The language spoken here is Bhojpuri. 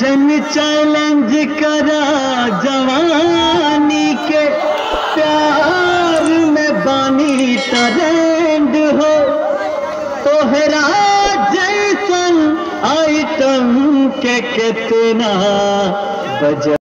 जन चैलेंज करा जवानी के प्यार में बानी ट्रेंड हो तोहरा जैसन आइटम के कितना बजा